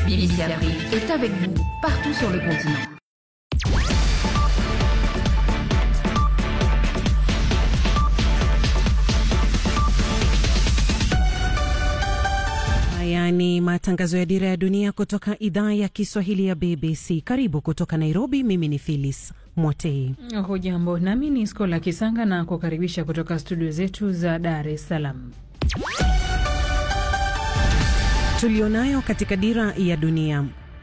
BBC Afrique est avec vous partout sur le continent. Haya ni matangazo ya Dira ya Dunia kutoka idhaa ya Kiswahili ya BBC. Karibu kutoka Nairobi. Mimi ni Phyllis Mwatei. Hujambo, nami ni Skola Kisanga na kukaribisha kutoka studio zetu za Dar es Salaam. Tulionayo katika Dira ya Dunia.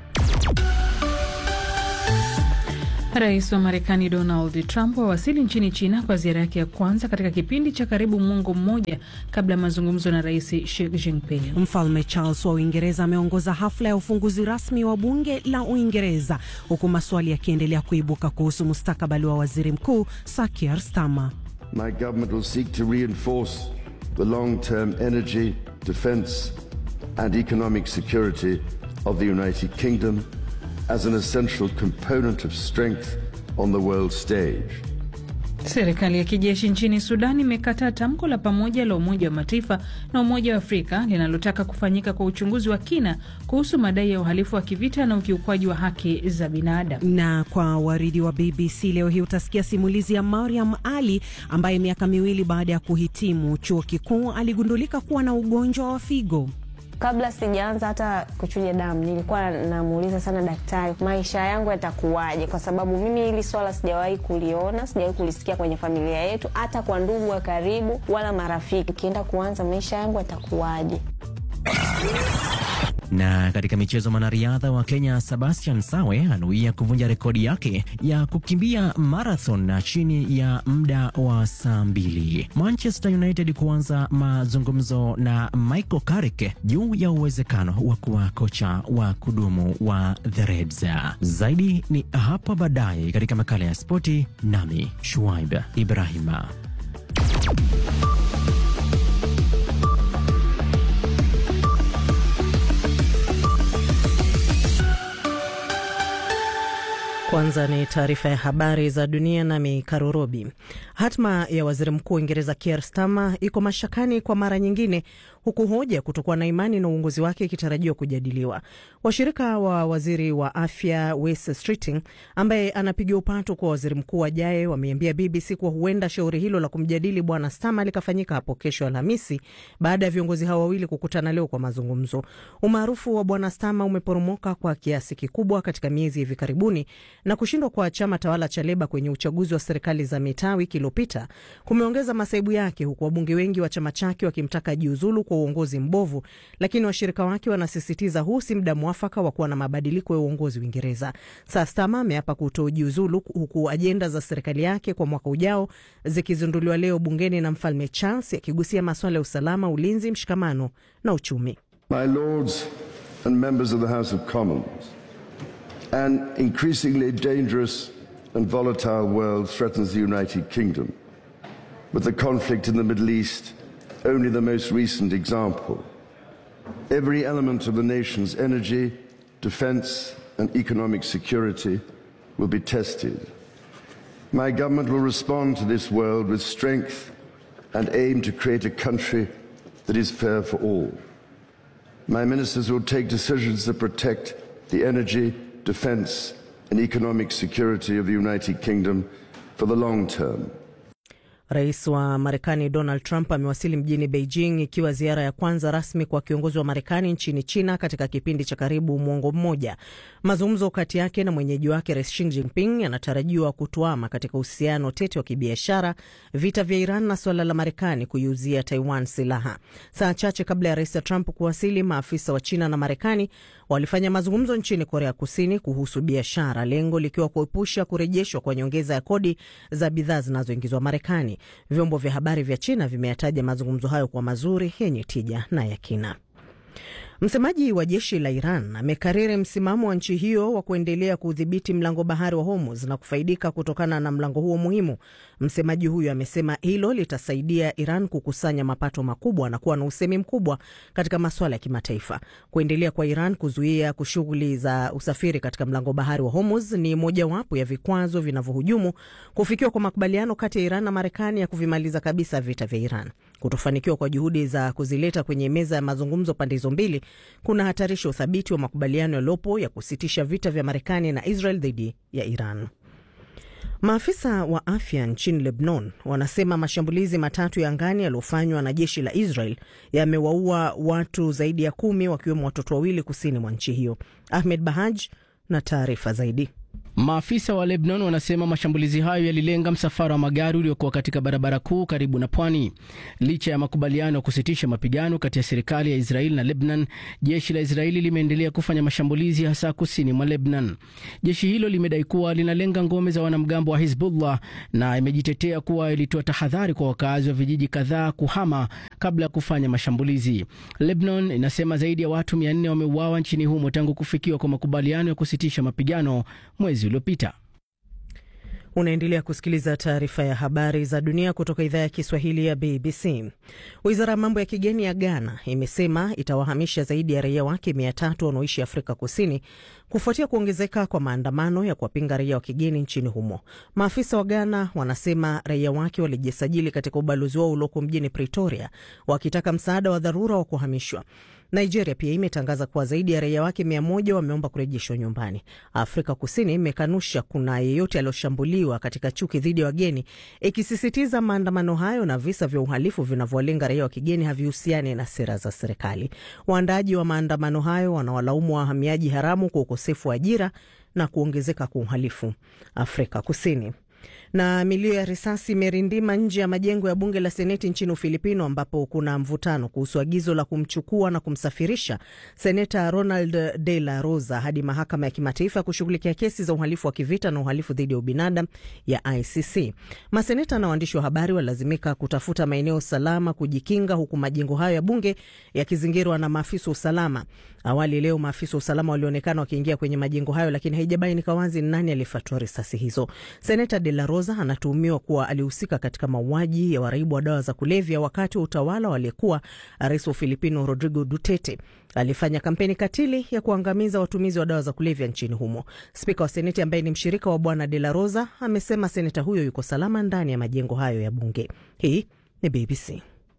Rais wa Marekani Donald Trump wawasili nchini China kwa ziara yake ya kwanza katika kipindi cha karibu mwongo mmoja kabla ya mazungumzo na Rais Xi Jinping. Mfalme Charles wa Uingereza ameongoza hafla ya ufunguzi rasmi wa bunge la Uingereza, huku maswali yakiendelea kuibuka kuhusu mustakabali wa waziri mkuu Sir Keir Starmer. My government will seek to reinforce the long-term energy, defence and economic security of the United Kingdom as an essential component of strength on the world stage. Serikali ya kijeshi nchini Sudan imekataa tamko la pamoja la Umoja wa Mataifa na Umoja wa Afrika linalotaka kufanyika kwa uchunguzi wa kina kuhusu madai ya uhalifu wa kivita na ukiukwaji wa haki za binadamu. Na kwa waridi wa BBC leo hii utasikia simulizi ya Mariam Ali ambaye miaka miwili baada ya kuhitimu chuo kikuu aligundulika kuwa na ugonjwa wa figo. Kabla sijaanza hata kuchuja damu, nilikuwa namuuliza sana daktari, maisha yangu yatakuwaje? Kwa sababu mimi hili swala sijawahi kuliona, sijawahi kulisikia kwenye familia yetu, hata kwa ndugu wa karibu wala marafiki. Ukienda kuanza maisha yangu yatakuwaje? Na katika michezo, mwanariadha wa Kenya Sebastian Sawe anuia kuvunja rekodi yake ya kukimbia marathon na chini ya muda wa saa mbili. Manchester United kuanza mazungumzo na Michael Carrick juu ya uwezekano wa kuwa kocha wa kudumu wa the Reds. Zaidi ni hapa baadaye katika makala ya spoti, nami Shuaib Ibrahima. Kwanza ni taarifa ya habari za dunia nami Karurobi. Hatma ya waziri mkuu wa Uingereza Keir Starmer iko mashakani kwa mara nyingine, huku hoja kutokuwa na imani na uongozi wake ikitarajiwa kujadiliwa. Washirika wa waziri wa afya Wes Streeting, ambaye anapiga upato kwa waziri mkuu ajaye, wameambia BBC kuwa huenda shauri hilo la kumjadili bwana Starmer likafanyika hapo kesho Alhamisi, baada ya viongozi hao wawili kukutana leo kwa mazungumzo. Umaarufu wa bwana Starmer umeporomoka kwa kiasi kikubwa katika miezi hivi karibuni na kushindwa kwa chama tawala cha Leba kwenye uchaguzi wa serikali za mitaa wiki iliyopita kumeongeza masaibu yake, huku wabunge wengi wa chama chake wakimtaka jiuzulu kwa uongozi mbovu, lakini washirika wake wanasisitiza huu si muda mwafaka wa kuwa na mabadiliko ya uongozi Uingereza. Sasa Starmer ameapa kutojiuzulu, huku ajenda za serikali yake kwa mwaka ujao zikizinduliwa leo bungeni na mfalme Charles akigusia masuala ya usalama, ulinzi, mshikamano na uchumi. My lords and members of the House of Commons An increasingly dangerous and volatile world threatens the United Kingdom, with the conflict in the Middle East only the most recent example. Every element of the nation's energy, defence, and economic security will be tested. My government will respond to this world with strength and aim to create a country that is fair for all. My ministers will take decisions that protect the energy, defence and economic security of the United Kingdom for the long term. Rais wa Marekani Donald Trump amewasili mjini Beijing ikiwa ziara ya kwanza rasmi kwa kiongozi wa Marekani nchini China katika kipindi cha karibu mwongo mmoja. Mazungumzo kati yake na mwenyeji wake Rais Xi Jinping yanatarajiwa kutuama katika uhusiano tete wa kibiashara, vita vya Iran na suala la Marekani kuiuzia Taiwan silaha. Saa chache kabla ya Rais Trump kuwasili, maafisa wa China na Marekani walifanya mazungumzo nchini Korea Kusini kuhusu biashara, lengo likiwa kuepusha kurejeshwa kwa nyongeza ya kodi za bidhaa zinazoingizwa Marekani. Vyombo vya habari vya China vimeyataja mazungumzo hayo kwa mazuri, yenye tija na ya kina. Msemaji wa jeshi la Iran amekariri msimamo wa nchi hiyo wa kuendelea kuudhibiti mlango bahari wa Hormuz na kufaidika kutokana na mlango huo muhimu. Msemaji huyo amesema hilo litasaidia Iran kukusanya mapato makubwa na kuwa na usemi mkubwa katika masuala ya kimataifa. Kuendelea kwa Iran kuzuia shughuli za usafiri katika mlango bahari wa Hormuz ni mojawapo ya vikwazo vinavyohujumu kufikiwa kwa makubaliano kati ya Iran na Marekani ya kuvimaliza kabisa vita vya Iran. Kutofanikiwa kwa juhudi za kuzileta kwenye meza ya mazungumzo pande hizo mbili kuna hatarisha uthabiti wa makubaliano yaliyopo ya kusitisha vita vya Marekani na Israel dhidi ya Iran. Maafisa wa afya nchini Lebanon wanasema mashambulizi matatu ya angani yaliyofanywa na jeshi la Israel yamewaua watu zaidi ya kumi wakiwemo watoto wawili kusini mwa nchi hiyo. Ahmed Bahaj na taarifa zaidi. Maafisa wa Lebanon wanasema mashambulizi hayo yalilenga msafara wa magari uliokuwa katika barabara kuu karibu na pwani. Licha ya makubaliano ya kusitisha mapigano kati ya serikali ya Israeli na Lebanon, jeshi la Israeli limeendelea kufanya mashambulizi hasa kusini mwa Lebanon. Jeshi hilo limedai kuwa linalenga ngome za wanamgambo wa Hizbullah na imejitetea kuwa ilitoa tahadhari kwa wakazi wa vijiji kadhaa kuhama kabla ya kufanya mashambulizi. Lebanon inasema zaidi ya watu 400 wameuawa nchini humo tangu kufikiwa kwa makubaliano ya kusitisha mapigano mwezi uliopita. Unaendelea kusikiliza taarifa ya habari za dunia kutoka idhaa ya Kiswahili ya BBC. Wizara ya mambo ya kigeni ya Ghana imesema itawahamisha zaidi ya raia wake mia tatu wanaoishi Afrika Kusini kufuatia kuongezeka kwa maandamano ya kuwapinga raia wa kigeni nchini humo. Maafisa wa Ghana wanasema raia wake walijisajili katika ubalozi wao ulioko mjini Pretoria wakitaka msaada wa dharura wa kuhamishwa. Nigeria pia imetangaza kuwa zaidi ya raia wake mia moja wameomba kurejeshwa nyumbani. Afrika Kusini imekanusha kuna yeyote aliyoshambuliwa katika chuki dhidi ya wageni, ikisisitiza maandamano hayo na visa vya uhalifu vinavyowalenga raia wa kigeni havihusiani na sera za serikali. Waandaaji wa maandamano hayo wanawalaumu wahamiaji haramu kwa ukosefu wa ajira na kuongezeka kwa uhalifu Afrika Kusini na milio ya risasi imerindima nje ya majengo ya bunge la seneti nchini Ufilipino, ambapo kuna mvutano kuhusu agizo la kumchukua na kumsafirisha seneta Ronald De La Rosa hadi mahakama ya kimataifa ya kushughulikia kesi za uhalifu wa kivita na uhalifu dhidi ya ubinadamu ya ICC. Maseneta na waandishi wa habari walilazimika kutafuta maeneo salama kujikinga, huku majengo hayo ya bunge yakizingirwa na maafisa wa usalama. Awali leo maafisa wa usalama walionekana wakiingia kwenye majengo hayo, lakini haijabainika wazi nani aliyefatua risasi hizo. Seneta De La Rosa anatuhumiwa kuwa alihusika katika mauaji ya waraibu wa dawa za kulevya wakati wa utawala wa aliyekuwa rais wa Ufilipino Rodrigo Duterte. Alifanya kampeni katili ya kuangamiza watumizi wa dawa za kulevya nchini humo. Spika wa Seneti ambaye ni mshirika wa bwana De La Rosa amesema seneta huyo yuko salama ndani ya majengo hayo ya bunge. Hii ni BBC.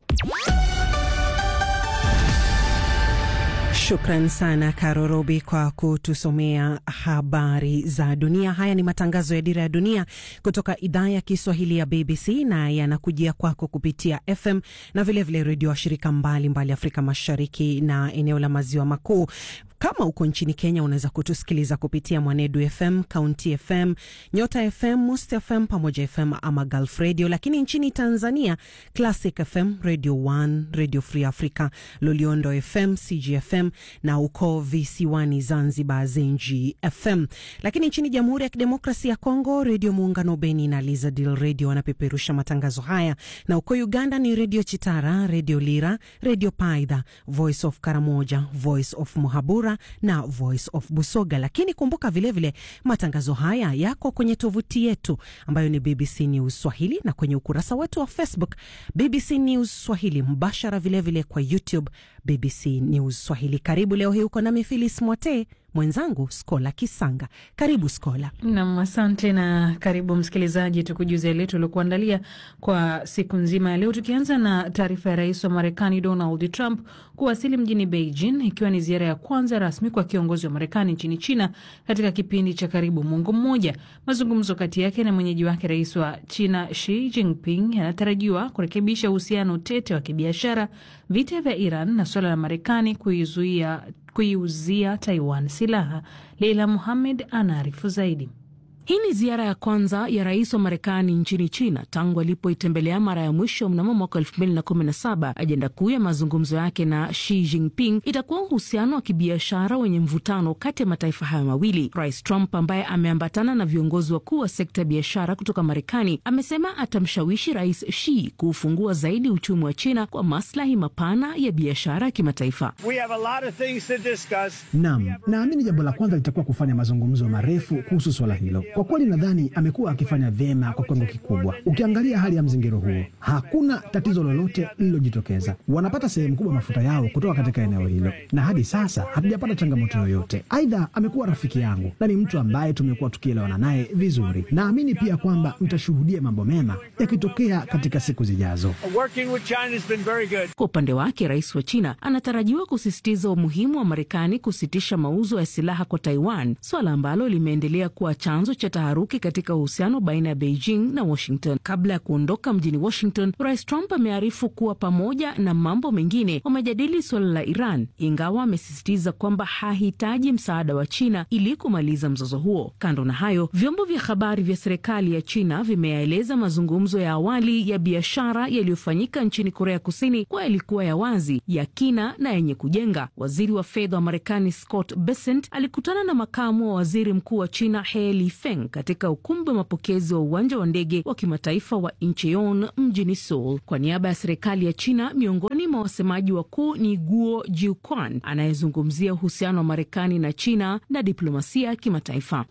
Shukran sana Karo Robi kwa kutusomea habari za dunia. Haya ni matangazo ya Dira ya Dunia kutoka idhaa ya Kiswahili ya BBC na yanakujia kwako kupitia FM na vilevile redio wa shirika mbalimbali Afrika Mashariki na eneo la Maziwa Makuu. Kama uko nchini Kenya, unaweza kutusikiliza kupitia Mwanedu FM, County FM, Nyota FM, Must FM pamoja FM ama Gulf Radio. Lakini nchini Tanzania, Classic FM, Radio 1, Radio Free Africa, Loliondo FM, CGFM na uko visiwani Zanzibar, Zenji FM. Lakini nchini Jamhuri ya Kidemokrasia ya Kongo, Redio Muungano Beni na Lizadil Radio wanapeperusha matangazo haya, na uko Uganda ni Redio Chitara, Redio Lira, Redio Paidha, Voice of Karamoja, Voice of Muhabura na Voice of Busoga. Lakini kumbuka vilevile vile, matangazo haya yako kwenye tovuti yetu ambayo ni BBC News Swahili na kwenye ukurasa wetu wa Facebook BBC News Swahili, mbashara vilevile vile kwa YouTube BBC News Swahili. Karibu leo hii uko nami Filis Mwate, mwenzangu Skola Kisanga. Karibu Skola. Nam, asante na karibu msikilizaji, tukujuze yale tuliokuandalia kwa siku nzima ya leo, tukianza na taarifa ya rais wa Marekani Donald Trump kuwasili mjini Beijing, ikiwa ni ziara ya kwanza rasmi kwa kiongozi wa Marekani nchini China katika kipindi cha karibu mwongo mmoja. Mazungumzo kati yake na mwenyeji wake rais wa China Xi Jinping yanatarajiwa kurekebisha uhusiano tete wa kibiashara, vita vya Iran na suala la Marekani kuizuia kuiuzia Taiwan silaha. Leila Muhamed anaarifu zaidi. Hii ni ziara ya kwanza ya rais wa Marekani nchini China tangu alipoitembelea mara ya mwisho mnamo mwaka 2017. Ajenda kuu ya mazungumzo yake na Xi Jinping itakuwa uhusiano wa kibiashara wenye mvutano kati ya mataifa hayo mawili. Rais Trump ambaye ameambatana na viongozi wakuu wa sekta ya biashara kutoka Marekani amesema atamshawishi Rais Xi kuufungua zaidi uchumi wa China kwa maslahi mapana ya biashara ya kimataifa. Naam, naamini jambo la kwanza litakuwa kufanya mazungumzo marefu kuhusu swala hilo. Kwa kweli nadhani amekuwa akifanya vyema kwa kiwango kikubwa. Ukiangalia hali ya mzingiro huo, hakuna tatizo lolote lililojitokeza. Wanapata sehemu kubwa mafuta yao kutoka katika eneo hilo, na hadi sasa hatujapata changamoto yoyote. Aidha, amekuwa rafiki yangu na ni mtu ambaye tumekuwa tukielewana naye vizuri. Naamini pia kwamba mtashuhudia mambo mema yakitokea katika siku zijazo. Kwa upande wake, rais wa China anatarajiwa kusisitiza umuhimu wa Marekani kusitisha mauzo ya silaha kwa Taiwan, swala ambalo limeendelea kuwa chanzo cha taharuki katika uhusiano baina ya Beijing na Washington. Kabla ya kuondoka mjini Washington, rais Trump amearifu kuwa pamoja na mambo mengine wamejadili suala la Iran, ingawa amesisitiza kwamba hahitaji msaada wa China ili kumaliza mzozo huo. Kando na hayo, vyombo vya habari vya serikali ya China vimeyaeleza mazungumzo ya awali ya biashara yaliyofanyika nchini Korea Kusini kuwa yalikuwa ya wazi, ya kina na yenye kujenga. Waziri wa fedha wa Marekani Scott Bessent alikutana na makamu wa waziri mkuu wa China He Lifeng katika ukumbi wa mapokezi wa uwanja wa ndege wa kimataifa wa Incheon mjini Seoul. Kwa niaba ya serikali ya China, miongoni mwa wasemaji wakuu ni Guo Jiuquan anayezungumzia uhusiano wa Marekani na China na diplomasia ya kimataifa.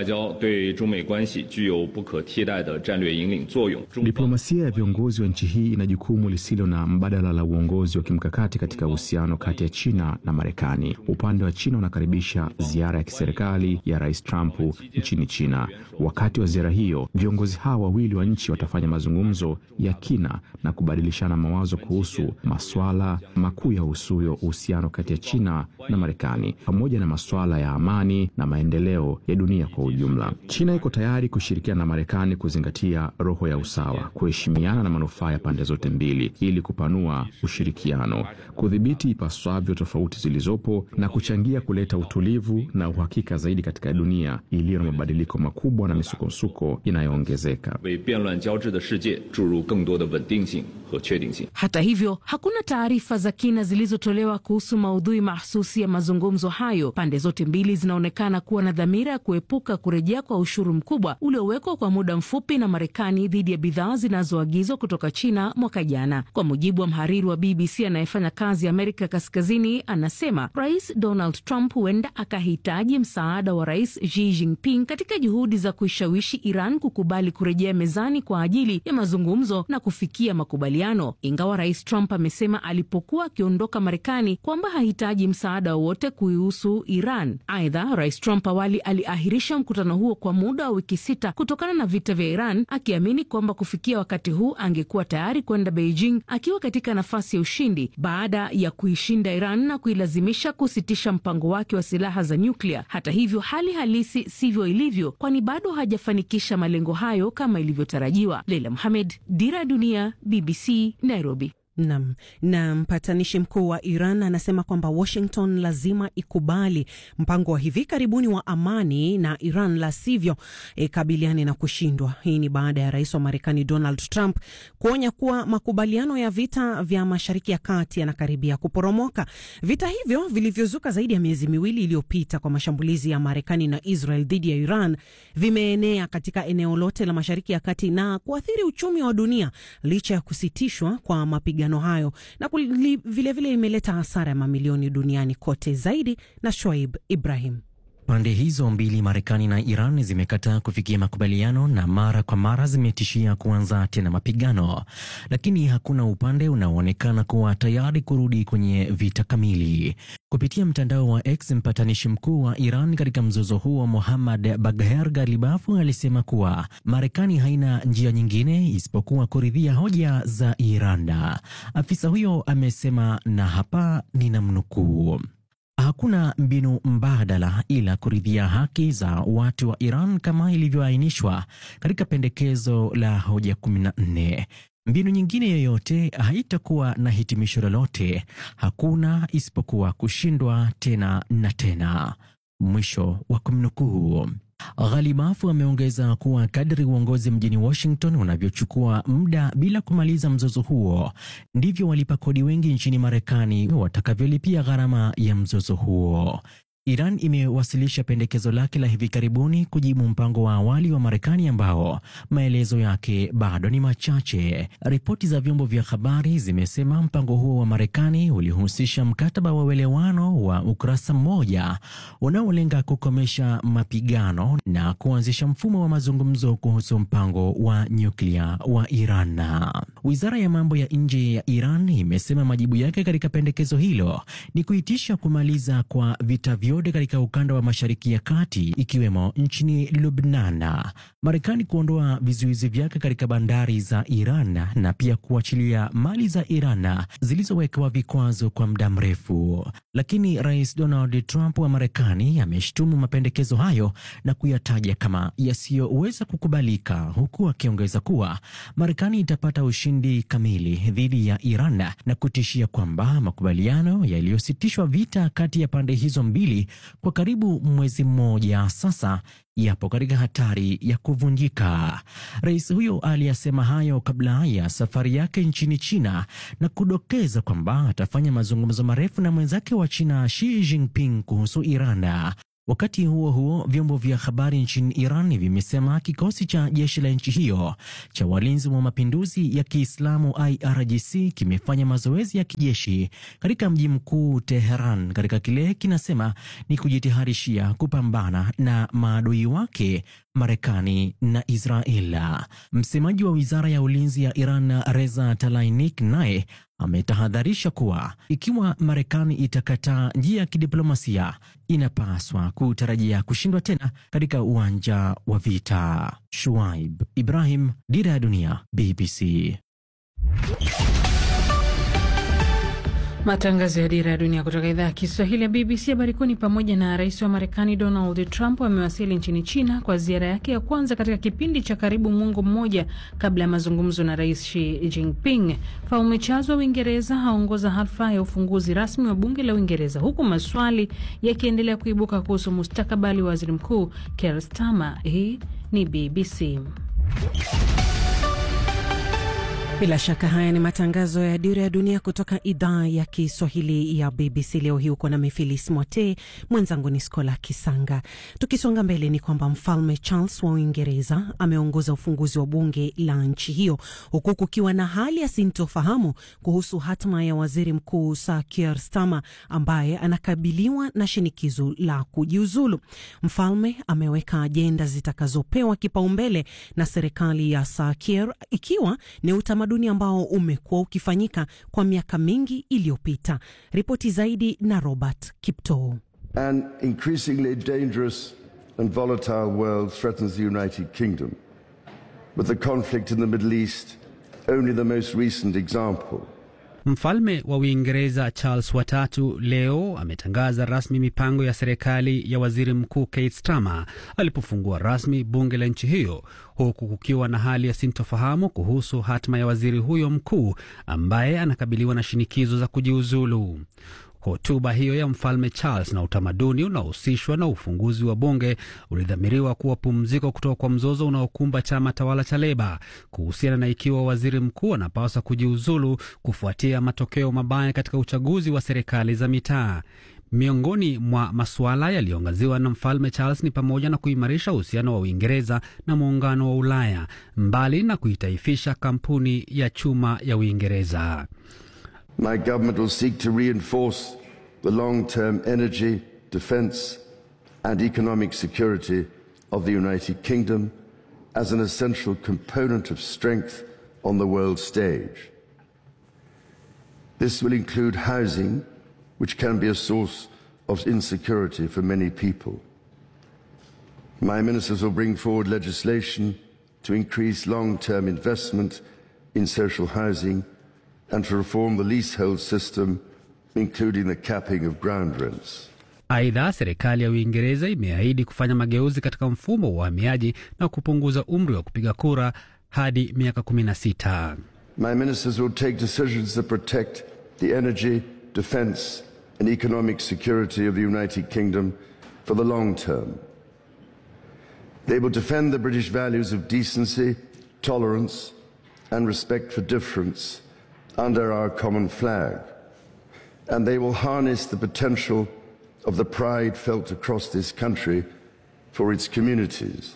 Diplomasia ya viongozi wa nchi hii ina jukumu lisilo na mbadala la uongozi wa kimkakati katika uhusiano kati ya China na Marekani. Upande wa China unakaribisha ziara ya kiserikali ya Rais Trump nchini China. Wakati wa ziara hiyo, viongozi hawa wawili wa nchi watafanya mazungumzo ya kina na kubadilishana mawazo kuhusu masuala makuu yahusuyo uhusiano kati ya China na Marekani, pamoja na masuala ya amani na maendeleo ya dunia kwa ujumla. China iko tayari kushirikiana na Marekani kuzingatia roho ya usawa, kuheshimiana na manufaa ya pande zote mbili, ili kupanua ushirikiano, kudhibiti ipaswavyo tofauti zilizopo na kuchangia kuleta utulivu na uhakika zaidi katika dunia iliyo na mabadiliko makubwa na misukosuko inayoongezeka. Hata hivyo, hakuna taarifa za kina zilizotolewa kuhusu maudhui mahsusi ya mazungumzo hayo. Pande zote mbili zinaonekana kuwa na dhamira ya kuepuka kurejea kwa ushuru mkubwa uliowekwa kwa muda mfupi na Marekani dhidi ya bidhaa zinazoagizwa kutoka China mwaka jana. Kwa mujibu wa mhariri wa BBC anayefanya kazi Amerika Kaskazini, anasema Rais Donald Trump huenda akahitaji msaada wa Rais Xi Jinping katika juhudi za kuishawishi Iran kukubali kurejea mezani kwa ajili ya mazungumzo na kufikia makubaliano, ingawa Rais Trump amesema alipokuwa akiondoka Marekani kwamba hahitaji msaada wowote kuihusu Iran. Aidha, Rais Trump awali aliahirisha mkutano huo kwa muda wa wiki sita kutokana na vita vya Iran, akiamini kwamba kufikia wakati huu angekuwa tayari kwenda Beijing akiwa katika nafasi ya ushindi baada ya kuishinda Iran na kuilazimisha kusitisha mpango wake wa silaha za nyuklia. Hata hivyo, hali halisi sivyo ilivyo, kwani bado hajafanikisha malengo hayo kama ilivyotarajiwa. Leila Mohamed, Dira ya Dunia, BBC, Nairobi. Nam na mpatanishi mkuu wa Iran anasema kwamba Washington lazima ikubali mpango wa hivi karibuni wa amani na Iran, la sivyo e, kabiliane na kushindwa. Hii ni baada ya rais wa Marekani Donald Trump kuonya kuwa makubaliano ya vita vya Mashariki ya Kati yanakaribia kuporomoka. Vita hivyo vilivyozuka zaidi ya miezi miwili iliyopita kwa mashambulizi ya Marekani na Israel dhidi ya Iran vimeenea katika eneo lote la Mashariki ya Kati na kuathiri uchumi wa dunia licha ya kusitishwa kwa mapigano hayo na vilevile imeleta hasara ya mamilioni duniani kote. Zaidi na Shoaib Ibrahim. Pande hizo mbili, Marekani na Iran, zimekataa kufikia makubaliano na mara kwa mara zimetishia kuanza tena mapigano, lakini hakuna upande unaoonekana kuwa tayari kurudi kwenye vita kamili. Kupitia mtandao wa X, mpatanishi mkuu wa Iran katika mzozo huo Mohammad Bagher Galibafu alisema kuwa Marekani haina njia nyingine isipokuwa kuridhia hoja za Iran. Afisa huyo amesema, na hapa ninamnukuu: Hakuna mbinu mbadala ila kuridhia haki za watu wa Iran kama ilivyoainishwa katika pendekezo la hoja 14. Mbinu nyingine yoyote haitakuwa na hitimisho lolote, hakuna isipokuwa kushindwa tena na tena. Mwisho wa kumnukuu. Ghalibafu ameongeza kuwa kadri uongozi mjini Washington unavyochukua muda bila kumaliza mzozo huo, ndivyo walipa kodi wengi nchini Marekani watakavyolipia gharama ya mzozo huo. Iran imewasilisha pendekezo lake la hivi karibuni kujibu mpango wa awali wa Marekani ambao maelezo yake bado ni machache. Ripoti za vyombo vya habari zimesema mpango huo wa Marekani ulihusisha mkataba wa uelewano wa ukurasa mmoja unaolenga kukomesha mapigano na kuanzisha mfumo wa mazungumzo kuhusu mpango wa nyuklia wa Iran. Wizara ya mambo ya nje ya Iran imesema majibu yake katika pendekezo hilo ni kuitisha kumaliza kwa vita vyote katika ukanda wa Mashariki ya Kati ikiwemo nchini Lubnan, Marekani kuondoa vizuizi vyake katika bandari za Iran na pia kuachilia mali za Iran zilizowekewa vikwazo kwa muda mrefu. Lakini Rais Donald Trump wa Marekani ameshtumu mapendekezo hayo na kuyataja kama yasiyoweza kukubalika, huku akiongeza kuwa Marekani itapata ushindi kamili dhidi ya Iran na kutishia kwamba makubaliano yaliyositishwa vita kati ya pande hizo mbili kwa karibu mwezi mmoja sasa yapo katika hatari ya kuvunjika. Rais huyo aliyasema hayo kabla ya safari yake nchini China na kudokeza kwamba atafanya mazungumzo marefu na mwenzake wa China Xi Jinping kuhusu Iran. Wakati huo huo, vyombo vya habari nchini Iran vimesema kikosi cha jeshi la nchi hiyo cha walinzi wa mapinduzi ya Kiislamu IRGC kimefanya mazoezi ya kijeshi katika mji mkuu Teheran, katika kile kinasema ni kujitaharishia kupambana na maadui wake Marekani na Israel. Msemaji wa wizara ya ulinzi ya Iran Reza Talainik naye ametahadharisha kuwa ikiwa Marekani itakataa njia ya kidiplomasia inapaswa kutarajia kushindwa tena katika uwanja wa vita. Shuaib Ibrahim, Dira ya Dunia, BBC. Matangazo ya Dira ya Dunia kutoka idhaa ya Kiswahili ya BBC. Habari kuu ni pamoja na rais wa Marekani Donald Trump amewasili nchini China kwa ziara yake ya kwanza katika kipindi cha karibu mwongo mmoja kabla ya mazungumzo na rais Xi Jinping. Mfalme Charles wa Uingereza haongoza hafla ya ufunguzi rasmi wa bunge la Uingereza, huku maswali yakiendelea kuibuka kuhusu mustakabali wa waziri mkuu Keir Starmer. Hii ni BBC. Bila shaka haya ni matangazo ya Dira ya Dunia kutoka idhaa ya Kiswahili ya BBC. Leo hii uko na Mifilis Mote, mwenzangu ni Skola Kisanga. Tukisonga mbele, ni kwamba mfalme Charles wa Uingereza ameongoza ufunguzi wa bunge la nchi hiyo, huku kukiwa na hali ya sintofahamu kuhusu hatma ya waziri mkuu Sir Keir Starmer ambaye anakabiliwa na shinikizo la kujiuzulu. Mfalme ameweka ajenda zitakazopewa kipaumbele na serikali ya Sir Keir, ikiwa ni utamaduni ambao umekuwa ukifanyika kwa miaka mingi iliyopita. Ripoti zaidi na Robert Kiptoo. An increasingly dangerous and volatile world threatens the United Kingdom, with the conflict in the Middle East only the most recent example. Mfalme wa Uingereza Charles watatu leo ametangaza rasmi mipango ya serikali ya waziri mkuu Keir Starmer alipofungua rasmi bunge la nchi hiyo, huku kukiwa na hali ya sintofahamu kuhusu hatma ya waziri huyo mkuu ambaye anakabiliwa na shinikizo za kujiuzulu. Hotuba hiyo ya mfalme Charles na utamaduni unaohusishwa na ufunguzi wa bunge ulidhamiriwa kuwa pumziko kutoka kwa mzozo unaokumba chama tawala cha Leba kuhusiana na ikiwa waziri mkuu anapaswa kujiuzulu kufuatia matokeo mabaya katika uchaguzi wa serikali za mitaa. Miongoni mwa masuala yaliyoangaziwa na mfalme Charles ni pamoja na kuimarisha uhusiano wa Uingereza na muungano wa Ulaya, mbali na kuitaifisha kampuni ya chuma ya Uingereza. My government will seek to reinforce the long-term energy, defence and economic security of the United Kingdom as an essential component of strength on the world stage. This will include housing, which can be a source of insecurity for many people. My ministers will bring forward legislation to increase long-term investment in social housing and to reform the leasehold system, including the capping of ground rents. Aidha, serikali ya Uingereza imeahidi kufanya mageuzi katika mfumo wa uhamiaji na kupunguza umri wa kupiga kura hadi miaka 16. My ministers will take decisions that protect the energy, defence and economic security of the United Kingdom for the long term. They will defend the British values of decency, tolerance and respect for difference under our common flag. And they will harness the potential of the pride felt across this country for its communities.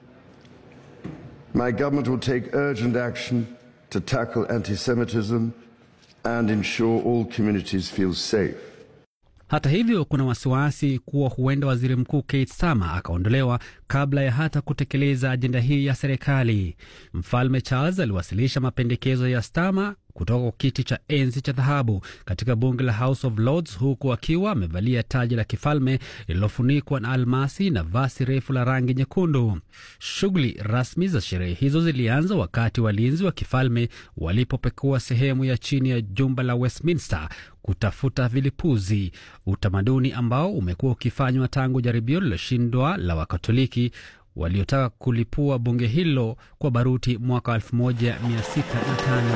My government will take urgent action to tackle anti Semitism and ensure all communities feel safe. Hata hivyo kuna wasiwasi kuwa huenda waziri mkuu Keir Starmer akaondolewa kabla ya hata kutekeleza ajenda hii ya serikali. Mfalme Charles aliwasilisha mapendekezo ya Starmer kutoka kwa kiti cha enzi cha dhahabu katika bunge la House of Lords, huku akiwa amevalia taji la kifalme lililofunikwa na almasi na vasi refu la rangi nyekundu. Shughuli rasmi za sherehe hizo zilianza wakati walinzi wa kifalme walipopekua sehemu ya chini ya jumba la Westminster kutafuta vilipuzi, utamaduni ambao umekuwa ukifanywa tangu jaribio lililoshindwa la Wakatoliki waliotaka kulipua bunge hilo kwa baruti mwaka 1605.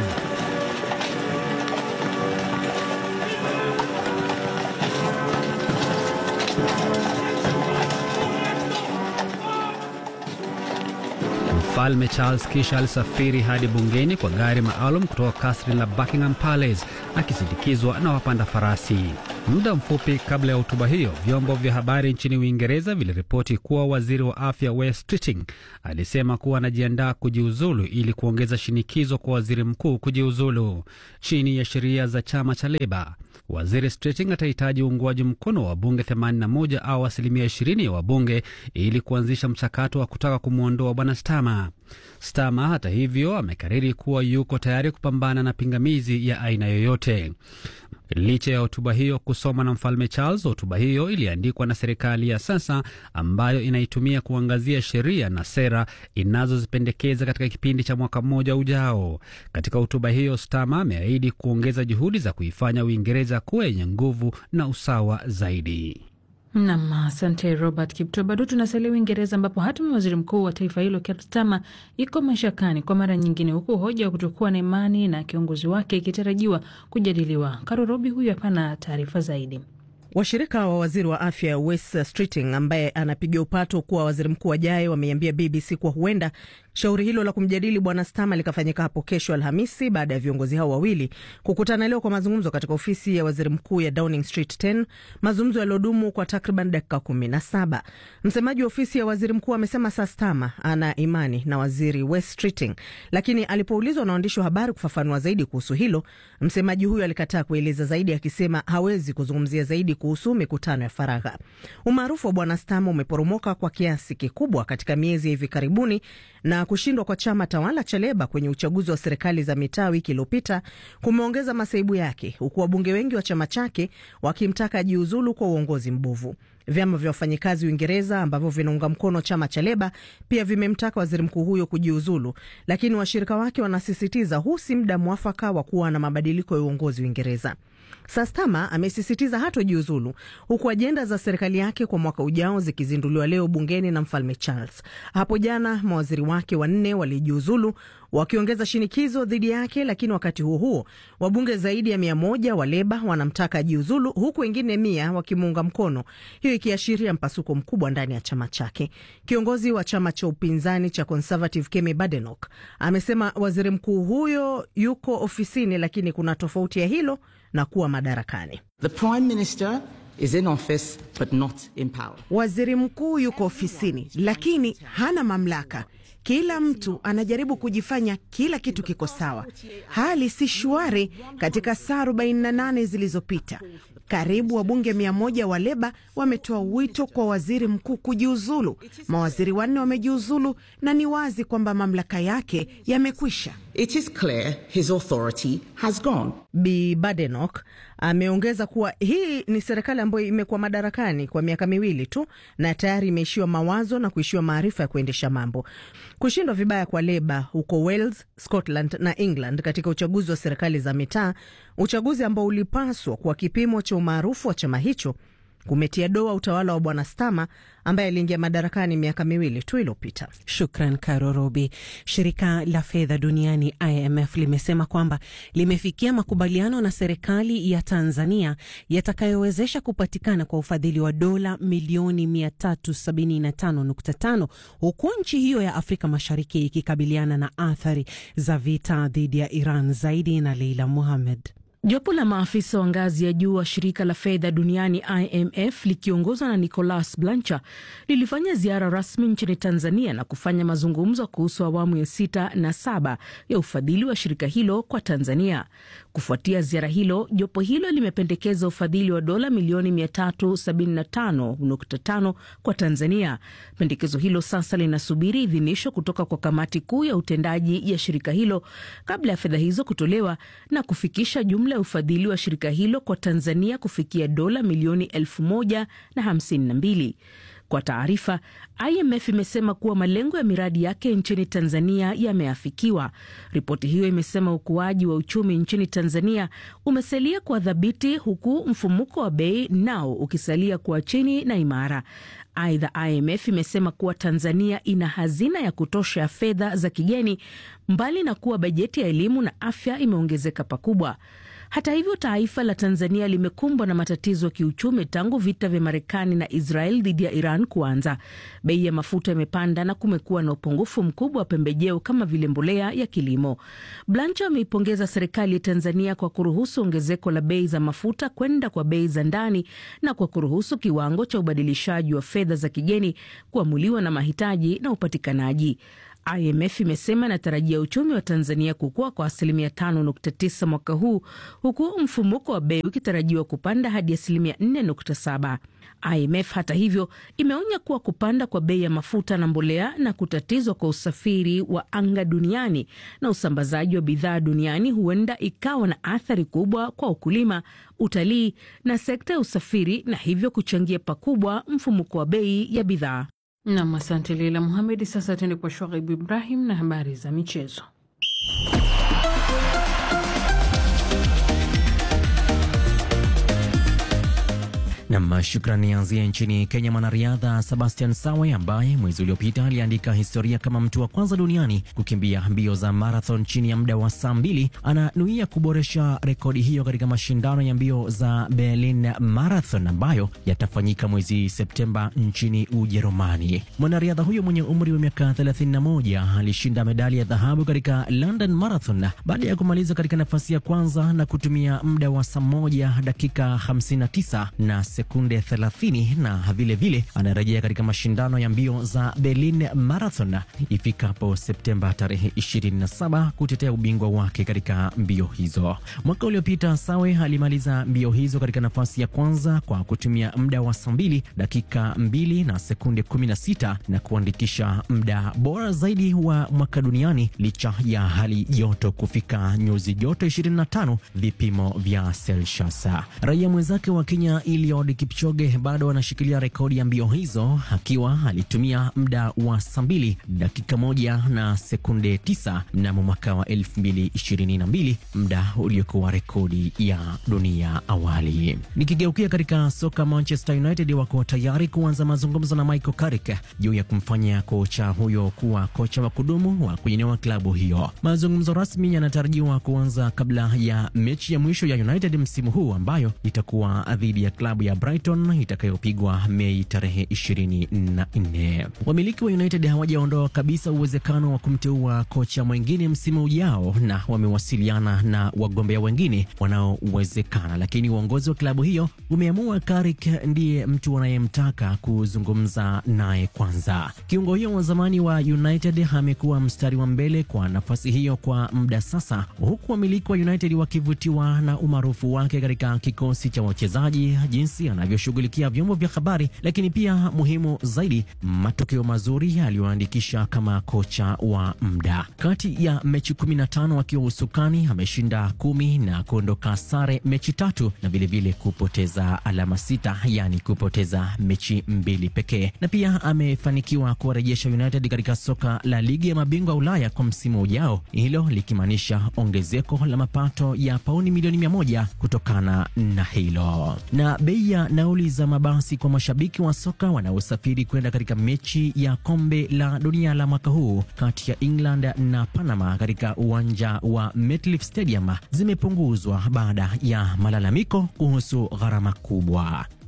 Mfalme Charles kisha alisafiri hadi bungeni kwa gari maalum kutoka kasri la Buckingham Palace akisindikizwa na wapanda farasi. Muda mfupi kabla ya hotuba hiyo, vyombo vya habari nchini Uingereza viliripoti kuwa waziri wa afya Wes Streeting alisema kuwa anajiandaa kujiuzulu ili kuongeza shinikizo kwa waziri mkuu kujiuzulu. Chini ya sheria za chama cha Leba, waziri Streeting atahitaji uungwaji mkono wa wabunge 81 au asilimia 20 ya wabunge ili kuanzisha mchakato wa kutaka kumwondoa bwana Starmer. Starmer hata hivyo amekariri kuwa yuko tayari kupambana na pingamizi ya aina yoyote. Licha ya hotuba hiyo kusoma na mfalme Charles, hotuba hiyo iliandikwa na serikali ya sasa ambayo inaitumia kuangazia sheria na sera inazozipendekeza katika kipindi cha mwaka mmoja ujao. Katika hotuba hiyo, Starmer ameahidi kuongeza juhudi za kuifanya Uingereza kuwa yenye nguvu na usawa zaidi. Nam, asante Robert Kipto. Bado tunasalia Uingereza, ambapo hatima waziri mkuu wa taifa hilo Keir Starmer iko mashakani kwa mara nyingine, huku hoja ya kutokuwa na imani na kiongozi wake ikitarajiwa kujadiliwa. Karo Robi huyu hapana taarifa zaidi. Washirika wa waziri wa afya Wes Streeting ambaye anapiga upato kuwa waziri mkuu ajaye wameiambia BBC kuwa huenda shauri hilo la kumjadili bwana Starmer likafanyika hapo kesho Alhamisi baada ya viongozi hao wawili kukutana leo kwa mazungumzo katika ofisi ya waziri mkuu ya Downing Street 10, mazungumzo yaliyodumu kwa takriban dakika kumi na saba. Msemaji wa ofisi ya waziri mkuu amesema saa Starmer ana imani na waziri Wes Streeting, lakini alipoulizwa na waandishi wa habari kufafanua zaidi kuhusu hilo, msemaji huyo alikataa kueleza zaidi, akisema hawezi kuzungumzia zaidi kuhusu mikutano ya faragha. Umaarufu wa bwana Starmer umeporomoka kwa kiasi kikubwa katika miezi ya hivi karibuni na kushindwa kwa chama tawala cha Leba kwenye uchaguzi wa serikali za mitaa wiki iliyopita kumeongeza masaibu yake, huku wabunge wengi wa chama chake wakimtaka ajiuzulu kwa uongozi mbovu. Vyama vya wafanyikazi Uingereza ambavyo vinaunga mkono chama cha Leba pia vimemtaka waziri mkuu huyo kujiuzulu, lakini washirika wake wanasisitiza huu si muda mwafaka wa kuwa na mabadiliko ya uongozi Uingereza. Sastama amesisitiza hatojiuzulu huku ajenda za serikali yake kwa mwaka ujao zikizinduliwa leo bungeni na mfalme Charles. Hapo jana mawaziri wake wanne walijiuzulu wakiongeza shinikizo dhidi yake, lakini wakati huo huo wabunge zaidi ya mia moja wa Leba wanamtaka ajiuzulu huku wengine mia wakimuunga mkono, hiyo ikiashiria mpasuko mkubwa ndani ya chama chake. Kiongozi wa chama cha upinzani cha Conservative Kemi Badenoch amesema waziri mkuu huyo yuko ofisini, lakini kuna tofauti ya hilo na kuwa madarakani. The Prime Minister is in office but not in power. Waziri mkuu yuko ofisini lakini hana mamlaka. Kila mtu anajaribu kujifanya kila kitu kiko sawa. Hali si shwari. Katika saa 48 zilizopita, karibu wabunge mia moja wa Leba wametoa wito kwa waziri mkuu kujiuzulu. Mawaziri wanne wamejiuzulu na ni wazi kwamba mamlaka yake yamekwisha. It is clear his authority has gone. Bi Badenoch ameongeza kuwa hii ni serikali ambayo imekuwa madarakani kwa miaka miwili tu na tayari imeishiwa mawazo na kuishiwa maarifa ya kuendesha mambo. Kushindwa vibaya kwa Leba huko Wales, Scotland na England katika uchaguzi wa serikali za mitaa, uchaguzi ambao ulipaswa kuwa kipimo cha umaarufu wa chama hicho kumetia doa utawala wa bwana Stama ambaye aliingia madarakani miaka miwili tu iliyopita. Shukran Karo Robi. Shirika la fedha duniani IMF limesema kwamba limefikia makubaliano na serikali ya Tanzania yatakayowezesha kupatikana kwa ufadhili wa dola milioni 375.5 huku nchi hiyo ya Afrika Mashariki ikikabiliana na athari za vita dhidi ya Iran. Zaidi na Leila Muhamed. Jopo la maafisa wa ngazi ya juu wa shirika la fedha duniani IMF likiongozwa na Nicolas Blanchard lilifanya ziara rasmi nchini Tanzania na kufanya mazungumzo kuhusu awamu ya sita na saba ya ufadhili wa shirika hilo kwa Tanzania. Kufuatia ziara hilo, jopo hilo limependekeza ufadhili wa dola milioni 375.5 kwa Tanzania. Pendekezo hilo sasa linasubiri idhinisho kutoka kwa kamati kuu ya utendaji ya shirika hilo kabla ya fedha hizo kutolewa na kufikisha jumla ya ufadhili wa shirika hilo kwa Tanzania kufikia dola milioni elfu moja na hamsini na mbili. Kwa taarifa, IMF imesema kuwa malengo ya miradi yake nchini Tanzania yameafikiwa. Ripoti hiyo imesema ukuaji wa uchumi nchini Tanzania umesalia kwa dhabiti, huku mfumuko wa bei nao ukisalia kuwa chini na imara. Aidha, IMF imesema kuwa Tanzania ina hazina ya kutosha ya fedha za kigeni, mbali na kuwa bajeti ya elimu na afya imeongezeka pakubwa. Hata hivyo, taifa la Tanzania limekumbwa na matatizo ya kiuchumi tangu vita vya Marekani na Israel dhidi ya Iran kuanza. Bei ya mafuta imepanda na kumekuwa na upungufu mkubwa wa pembejeo kama vile mbolea ya kilimo. Blanche ameipongeza serikali ya Tanzania kwa kuruhusu ongezeko la bei za mafuta kwenda kwa bei za ndani na kwa kuruhusu kiwango cha ubadilishaji wa fedha za kigeni kuamuliwa na mahitaji na upatikanaji. IMF imesema inatarajia uchumi wa Tanzania kukua kwa asilimia 5.9 mwaka huu huku mfumuko wa bei ukitarajiwa kupanda hadi asilimia 4.7. IMF hata hivyo imeonya kuwa kupanda kwa bei ya mafuta na mbolea na kutatizwa kwa usafiri wa anga duniani na usambazaji wa bidhaa duniani huenda ikawa na athari kubwa kwa ukulima, utalii na sekta ya usafiri na hivyo kuchangia pakubwa mfumuko wa bei ya bidhaa. Nam, asante Leila Muhamedi. Sasa tuende kwa Shoaib Ibrahim na habari za michezo. Nam, shukrani. Anzia nchini Kenya. Mwanariadha Sebastian Sawe ambaye mwezi uliopita aliandika historia kama mtu wa kwanza duniani kukimbia mbio za marathon chini ya muda wa saa mbili ananuia kuboresha rekodi hiyo katika mashindano ya mbio za Berlin Marathon ambayo yatafanyika mwezi Septemba nchini Ujerumani. Mwanariadha huyo mwenye umri wa miaka 31 alishinda medali ya dhahabu katika London Marathon baada ya kumaliza katika nafasi ya kwanza na kutumia muda wa saa moja dakika 59 na sekunde 30 na vilevile anarejea katika mashindano ya mbio za Berlin Marathon ifikapo Septemba tarehe 27 kutetea ubingwa wake katika mbio hizo. Mwaka uliopita Sawe alimaliza mbio hizo katika nafasi ya kwanza kwa kutumia muda wa saa 2 dakika 2 na sekunde 16 na kuandikisha muda bora zaidi wa mwaka duniani licha ya hali joto kufika nyuzi joto 25 vipimo vya Celsius. Raia mwenzake wa Kenya Eliud Kipchoge bado anashikilia rekodi ya mbio hizo akiwa alitumia muda wa saa mbili dakika moja na sekunde tisa mnamo mwaka wa 2022, muda uliokuwa rekodi ya dunia awali. Nikigeukia katika soka, Manchester United wako tayari kuanza mazungumzo na Michael Carrick juu ya kumfanya kocha huyo kuwa kocha wa kudumu wa kuinua klabu hiyo. Mazungumzo rasmi yanatarajiwa kuanza kabla ya mechi ya mwisho ya United msimu huu ambayo itakuwa dhidi ya klabu ya Brighton itakayopigwa Mei tarehe 24. Wamiliki wa United hawajaondoa kabisa uwezekano wa kumteua kocha mwingine msimu ujao na wamewasiliana na wagombea wengine wanaowezekana, lakini uongozi wa klabu hiyo umeamua Carrick ndiye mtu wanayemtaka kuzungumza naye kwanza. Kiungo hiyo wa zamani wa United amekuwa mstari wa mbele kwa nafasi hiyo kwa muda sasa, huku wamiliki wa United wakivutiwa na umaarufu wake katika kikosi cha wachezaji, jinsi anavyoshughulikia vyombo vya habari, lakini pia muhimu zaidi, matokeo mazuri aliyoandikisha kama kocha wa muda. Kati ya mechi 15 akiwa usukani ameshinda kumi na kuondoka sare mechi tatu na vilevile kupoteza alama sita, yani kupoteza mechi mbili pekee, na pia amefanikiwa kuwarejesha United katika soka la ligi ya mabingwa Ulaya kwa msimu ujao, hilo likimaanisha ongezeko la mapato ya pauni milioni mia moja kutokana na hilo. Na bei ya nauli za mabasi kwa mashabiki wa soka wanaosafiri kwenda katika mechi ya kombe la dunia la mwaka huu kati ya England na Panama katika uwanja wa MetLife Stadium zimepunguzwa baada ya malalamiko kuhusu gharama kubwa.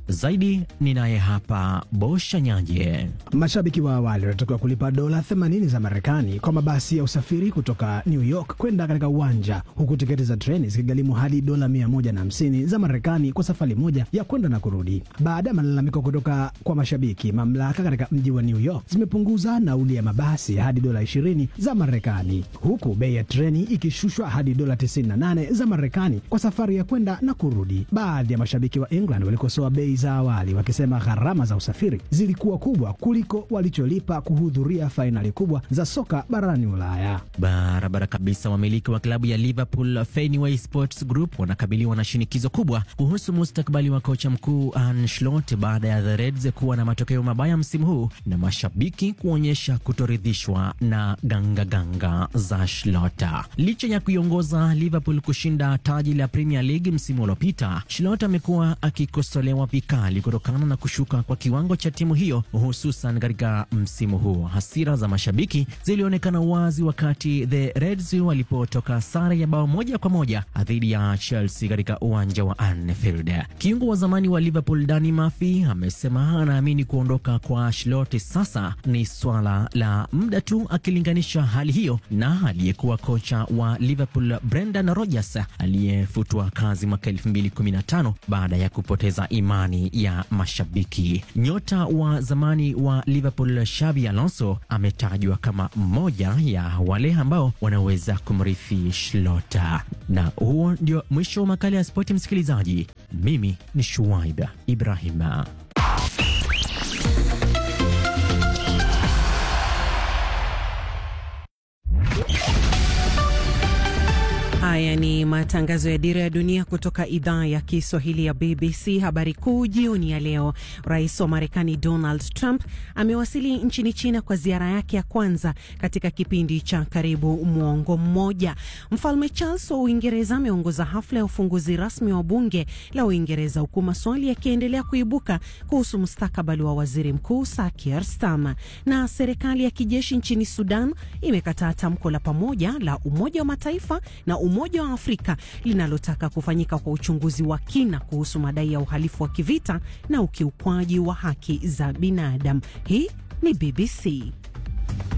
Zaidi ni naye hapa Bosha Nyanje. Mashabiki wa awali wanatakiwa kulipa dola 80 za Marekani kwa mabasi ya usafiri kutoka New York kwenda katika uwanja, huku tiketi za treni zikigharimu hadi dola 150 za Marekani kwa safari moja ya kwenda na kurudi. Baada ya malalamiko kutoka kwa mashabiki, mamlaka katika mji wa New York zimepunguza nauli ya mabasi hadi dola 20 za Marekani, huku bei ya treni ikishushwa hadi dola 98 za Marekani kwa safari ya kwenda na kurudi. Baadhi ya mashabiki wa England walikosoa bei za awali, wakisema gharama za usafiri zilikuwa kubwa kuliko walicholipa kuhudhuria fainali kubwa za soka barani Ulaya. Barabara kabisa. Wamiliki wa klabu ya Liverpool Fenway Sports Group wanakabiliwa na shinikizo kubwa kuhusu mustakabali wa kocha mkuu Arne Slot baada ya the Reds kuwa na matokeo mabaya msimu huu na mashabiki kuonyesha kutoridhishwa na gangaganga ganga za Slot. Licha ya kuiongoza Liverpool kushinda taji la Premier League msimu uliopita, Slot amekuwa akikosolewa vikali kutokana na kushuka kwa kiwango cha timu hiyo, hususan katika msimu huu. Hasira za mashabiki zilionekana wazi wakati the Reds walipotoka sare ya bao moja kwa moja dhidi ya Chelsea katika uwanja wa Anfield. Kiungo wa zamani wa Liverpool Danny Murphy amesema anaamini kuondoka kwa Slot sasa ni swala la muda tu, akilinganisha hali hiyo na aliyekuwa kocha wa Liverpool Brendan Rodgers aliyefutwa kazi mwaka 2015 baada ya kupoteza imani ya mashabiki. Nyota wa zamani wa Liverpool Xabi Alonso ametajwa kama mmoja ya wale ambao wanaweza kumrithi Shlota. Na huo ndio mwisho wa makala ya spoti, msikilizaji. Mimi ni Shuaib Ibrahima. Haya ni matangazo ya Dira ya Dunia kutoka idhaa ya Kiswahili ya BBC. Habari kuu jioni ya leo, rais wa Marekani Donald Trump amewasili nchini China kwa ziara yake ya kwanza katika kipindi cha karibu mwongo mmoja. Mfalme Charles wa Uingereza ameongoza hafla ya ufunguzi rasmi wa bunge la Uingereza, huku maswali yakiendelea kuibuka kuhusu mustakabali wa waziri mkuu Sir Keir Starmer. Na serikali ya kijeshi nchini Sudan imekataa tamko la pamoja la Umoja wa Mataifa na Umoja wa Afrika linalotaka kufanyika kwa uchunguzi wa kina kuhusu madai ya uhalifu wa kivita na ukiukwaji wa haki za binadamu. Hii ni BBC.